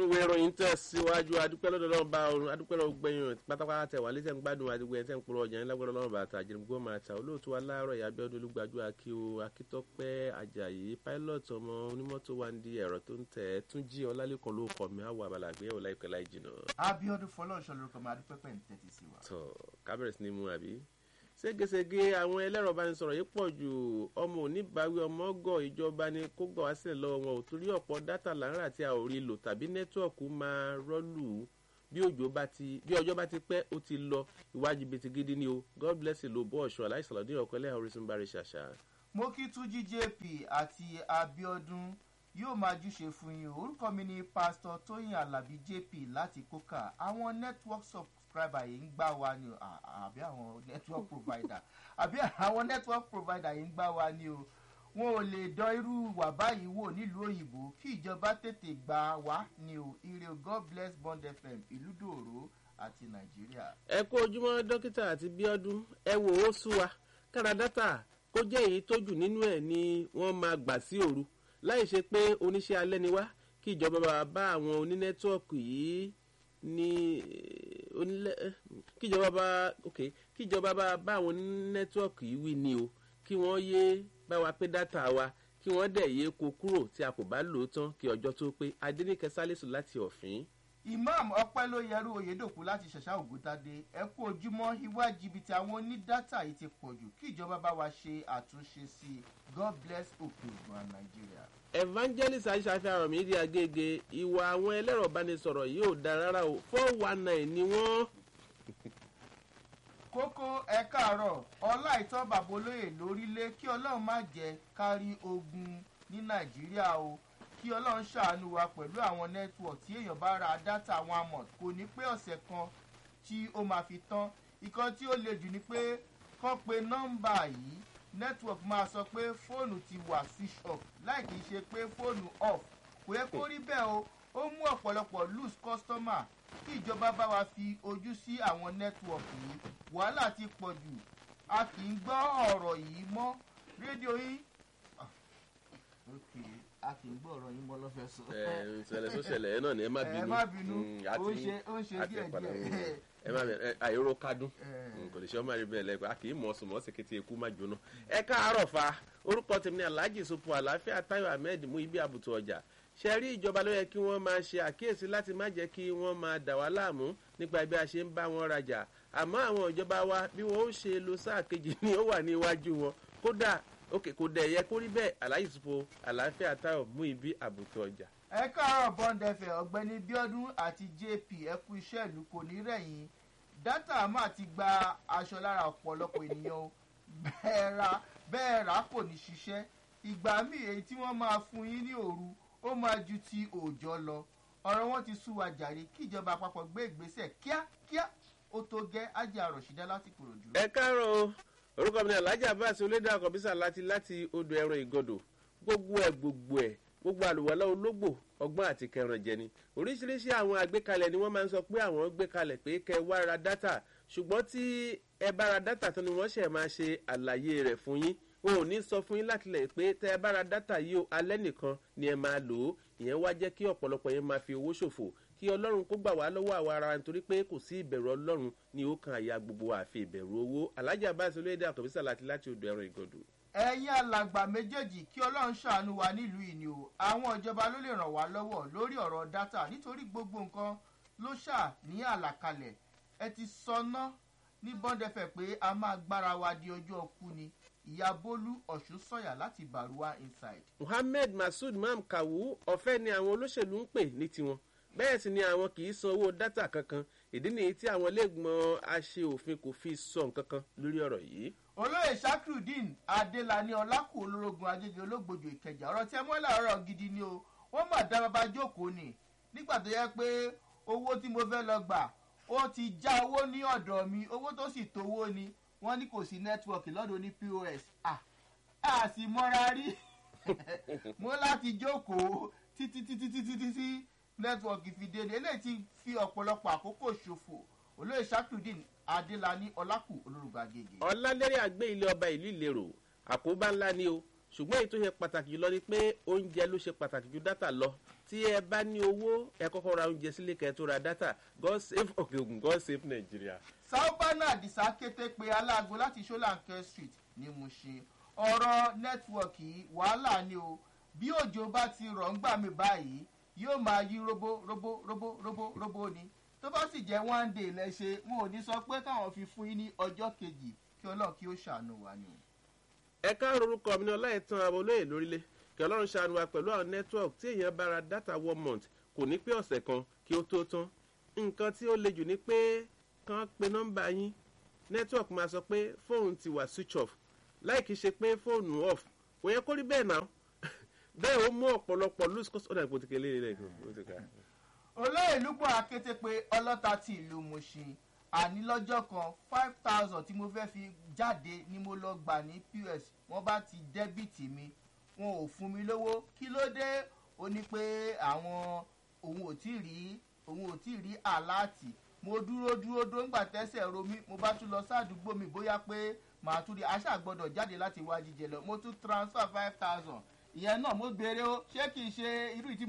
ìwé ìròyìn tẹ̀ síwájú adúpẹ́ lọ́dọ̀ lọ́wọ́ bá ọ̀run adúpẹ́ lọ́wọ́ gbẹ̀yìn pátápátá tẹ̀ wá létẹ̀ ń gbádùn àdúgbò ẹ̀ tẹ̀ ń polówó ọjà ńlá gbọ́dọ̀ lọ́wọ́ bàtà àjẹmígbó máa ta olóòtú aláàárọ̀ ìyá abẹ́ọ́dún olúgbàjú akío akítọ́pẹ́ ajayi pilot ọmọ onímọ́tò wa ń di ẹ̀rọ tó ń tẹ̀ tún jí ọlálẹ́kan ló kọ̀ mí àwọ̀ àbàlàgbé ẹ̀ láìpẹ́ láì jìnà. abiodun fọlọ́ọ̀ṣọ́ lorúkọ mi adúpẹ́pẹ́ ń tẹ́tí sí wa. tọ kábẹ̀rẹ̀ sí ni mu àbí ségesège àwọn ẹlẹ́rọ bá ń sọ̀rọ̀ yìí pọ̀ ju ọmọ oníbàáwí ọmọ ọgọ́ ìjọba ni kó gbà wá sílẹ̀ lọ́wọ́ wọn ò torí ọ̀pọ̀ dátà láńrà tí a ò rí lò tàbí nẹ́tíwọ̀kù máa rọ́lù bí òjò bá ti bí ọjọ́ bá ti pẹ́ ó ti lọ ìwádìí bìtì gidi ni o god bless you ló bọ́ ọ̀ṣọ́ aláìsàn ní ọ̀kọ́ ẹlẹ́hà orísun bá rẹ̀ ṣàṣà. mo kí túnjí jp àti abiodun yóò máa júṣe fún yín orúkọ mi ni pásítọ tóyìn alábí jp láti kókà àwọn network subscriber yìí ń gbá wa ni o àbí àwọn network provider àbí àwọn network provider yìí ń gbá wa ni o wọn ò lè dán irú wà báyìí wò nílùú òyìnbó kí ìjọba tètè gbà wá ni o ire o god bless bond fm ìlú dòró àti nàìjíríà. ẹ kó ojúmọ́ dókítà àti bíọ́dún ẹ wò ó sú wa kára dátà kó jẹ́ èyí tó jù nínú ẹ̀ ni wọ́n máa gbà sí òru láì ṣe pé oníṣẹ́ alẹ́ ni wá kí ìjọba bá bá àwọn onínẹ́tíwọ̀kì yìí ní onílẹ̀ kí ìjọba bá ok kí ìjọba bá bá àwọn onínẹ́tíwọ̀kì yìí wí ni o kí wọ́n yé bá wa pé dátà wa kí wọ́n dẹ̀ yé ko kúrò tí a kò bá lò ó tán kí ọjọ́ tó pé adéníkẹ́ sálẹ̀sù láti ọ̀fìn. imam ọpẹ ló yẹrù oyèdòkú láti ṣẹṣà ògùntàdé ẹ kú ojúmọ ìwà jìbìtì àwọn onídàtà yìí ti pọ̀ jù kí ìjọba bá wa ṣe àtúnṣe sí i god bless òkè ògùn nàìjíríà. evangelist aṣàfihàn mídìí agége ìwà àwọn ẹlẹ́rọ ìbánisọ̀rọ̀ yìí ò dára rárá o four one nine ni wọ́n. kókó ẹ káàárọ̀ ọlá ìtọ́ bàbá olóyè lórílẹ̀ kí ọlọ́run má jẹ́ kárí ogun ní nàìjíríà o kí ọlọ́run ṣàánú wa pẹ̀lú àwọn network tí èèyàn bá ra dátà àwọn amọ̀ kò ní pé ọ̀sẹ̀ kan tí ó máa fi tán ìkan tí ó le jù ni pé kán pe nọ́mbà yìí network máa sọ pé fóònù ti wà switch off láì kìí ṣe pé fóònù off kò yẹ kó rí bẹ́ẹ̀ o ó mú ọ̀pọ̀lọpọ̀ loose customer kí ìjọba bá wa fi ojú sí àwọn network yìí wàhálà ti pọ̀ jù a kì í gbọ́ ọ̀rọ̀ yìí mọ́ rédíò yín a kì í gbọ́ ọ̀rọ̀ yín mọ́ lọ́fẹ̀ẹ́ sọ. ẹ ṣẹlẹ̀ tó ṣẹlẹ̀ ẹ náà ni ẹ má bínú ẹ má bínú Mm, ó àti- ń ṣe ó ń ṣe àti díẹ̀ padà díẹ̀. wò. ẹ má bẹ àìró kádùn Eh. kò lè ṣe ọmọ rẹ bẹ́ẹ̀ lẹ́gbẹ̀ẹ́ a kì í mọ̀ ọ̀sùn mọ̀ ọ̀sẹ̀ kété ikú má jóná. ẹ káàárọ̀ fa orúkọ tèmi ní alhaji sopo àlàáfíà tayo ahmed mú ibi àbùtù ọjà ṣe rí ìjọba ló yẹ kí wọ́n máa ṣe àkíyèsí láti má jẹ́ kí wọ́n máa dà wá láàmú nípa bí a ṣe ń bá wọn rajà àmọ́ àwọn ìjọba wa bí wọ́n ó ṣe lo sáà kejì ni ó wà ní iwájú wọn kódà òkè kò dẹ̀ yẹ kó rí bẹ́ẹ̀ alhaji sopo àlàáfíà tayo mú ibi àbùtù ọjà. ẹ káàárọ̀ bọ́ńdẹ̀fẹ̀ ọ̀gbẹ́ni bíọ́dún àti jp ẹ kú iṣẹ́ ìlú kò ní rẹ̀yìn dátà máa ti gba aṣọ lára ọ̀pọ̀lọpọ̀ ènìyàn o bẹ́ẹ̀ ra bẹ́ẹ̀ rà kò ní ṣiṣẹ́ ìgbà míì èyí tí wọ́n máa fún yín ní òru ó máa ju ti òòjọ́ lọ ọ̀rọ̀ wọn ti sú wa jàre kí ìjọba àpapọ̀ gbé ìgbésẹ̀ kíákíá ó tó gẹ́ ajé àròṣídá láti kòròdú. ẹ káàárọ̀ o orúkọ mi ní alhaji abbas olédè àkọ́bísà láti láti odò ẹ̀rọ ìgọdọ̀ gbogbo ẹ̀ gbogbo ẹ̀ gbogbo àlùwalá ológbò ọgbọ́n àti kẹrànjẹ ni oríṣiríṣi àwọn àgbékalẹ̀ ni wọ́n máa ń sọ pé àwọn gbé kalẹ̀ pé kẹ wá ra dátà ṣùgbọ́n tí ẹ bá ra dátà tán ni wọ́n ṣẹ̀ máa ṣe àlàyé rẹ̀ fún yín wọn ò ní sọ fún yín láti lẹ̀ pé tẹ ẹ bá ra dátà yìí o alẹ́ nìkan ni ẹ máa lò ó ìyẹn wá jẹ́ kí ọ̀pọ̀lọpọ̀ yẹn máa fi owó ṣòfò kí ọlọ́run kó gbà wá lọ́wọ́ àwa ara nítorí pé kò sí ìbẹ̀rù ọlọ́run ní ó kan àyà gbogbo àfi ìbẹ̀rù owó alájà bá aṣọ olóyèdè àkọ́bísà láti láti odò ẹran ìgọ̀dọ̀. ẹ̀yin alàgbà méjèèjì kí ọlọ́run ṣàánú wa nílùú ìní o àwọn ìjọba ló lè ràn wá lọ́wọ́ lórí ọ̀rọ̀ dátà nítorí gbogbo nǹkan ló ṣà ní àlàkalẹ̀ ẹ ti sọná ní bọ́ndẹ̀fẹ̀ pé a máa gbára wa di ojú ọkú ni ìyá bólú ọ̀ṣun sọ̀yà láti bàrúwá inside. muhammed masud mam kawu ọ̀fẹ́ ni àwọn olóṣèlú ń pè ní tiwọn bẹ́ẹ̀ sì ni àwọn kì í san owó dátà kankan ìdí nìyí tí àwọn iléègbọn aṣe òfin kò fi sọ nǹkan kan lórí ọ̀rọ̀ yìí. olóyè sakrudeen adélani ọlákù olórogún agége ológbòjò ìkẹjà ọ̀rọ̀ tí ẹ mọ́ làárọ̀ gidi ni o wọ́n mà dá bàbá jókòó ni nígbà tó yẹ pé owó tí mo fẹ́ lọ gbà ó ti já owó ní ọ̀dọ̀ mi owó tó sì tówó ni wọ́n ní kò sí nẹ́tíwọ̀kì lọ́dọ̀ ní pos à á sì mọ́ra rí mo láti jókòó títí títí títí títí nẹ́tíwọ̀kì fi dé ni eléyìí ti fi ọ̀pọ̀lọpọ̀ àkókò ṣòfò olóyè sakrudeen adélani ọlákù olórogún agége. ọ̀làlẹ́rẹ́ àgbé ilé ọba ìlú ìlérò àkóbá ńlá ni o ṣùgbọ́n èyí tó ṣe pàtàkì jùlọ ni pé oúnjẹ ló ṣe pàtàkì ju dátà lọ tí ẹ bá ní owó ẹ kọ́kọ́ ra oúnjẹ sílé kẹ́ tó ra dátà god save òkè ògùn god save nàìjíríà. sáúbánà àdìsá kété pé aláàgó láti ṣọláńkẹ street ní Mushin ọ̀rọ̀ nẹ́tíwọ̀kì wàhálà ni o bí òjò bá ti rọ̀ ń gbà mí báyìí yóò máa yí robo robo robo robo robo ni tó bá sì jẹ́ one day lẹ́ṣẹ̀ wọn ò ní sọ pé káwọn fi fún yín ní ọjọ́ kejì kí ọlọ́run kí ó ṣàánú wa ni o. ẹ káàárọ̀ orúkọ mi ní ọláìtàn abolóyè lórílẹ̀ kí ọlọ́run ṣàánú wa pẹ̀lú àwọn network tí èèyàn bá ra data one month kò ní pé ọ̀sẹ̀ kan kí ó tó tán nǹkan tí ó le jù ni pé kàn pe nọ́mbà yín network máa sọ pé fóònù ti wà switch off láì kí ṣe pé fóònù off kò yẹ kó rí bẹ́ẹ̀ náà bẹ́ẹ̀ ó mú ọ̀pọ̀lọpọ̀ lose cost ọ̀dà ìpòtìkẹ́ lé rẹ̀ gan olóyè lúpọ̀ akété pé ọlọ́ta ti ìlú Mushin àní lọ́jọ́ kan five thousand tí mo fẹ́ fi jáde ni mo lọ gbà ní pos wọ́n bá ti dẹ́bìtì mi wọn ò fún mi lówó kí ló dé ó ní pé àwọn òun ò tí rí òun ò tí rí àláàtì mo dúró dúró dúró ńgbà tẹ́sẹ̀ ro mí mo bá tún lọ sádùúgbò mi bóyá pé màá tún rí aṣáà gbọ́dọ̀ jáde láti wá jíjẹ lọ mo tún transfer five thousand ìyẹn náà mo béèrè ó ṣé kìí ṣe irú ìtí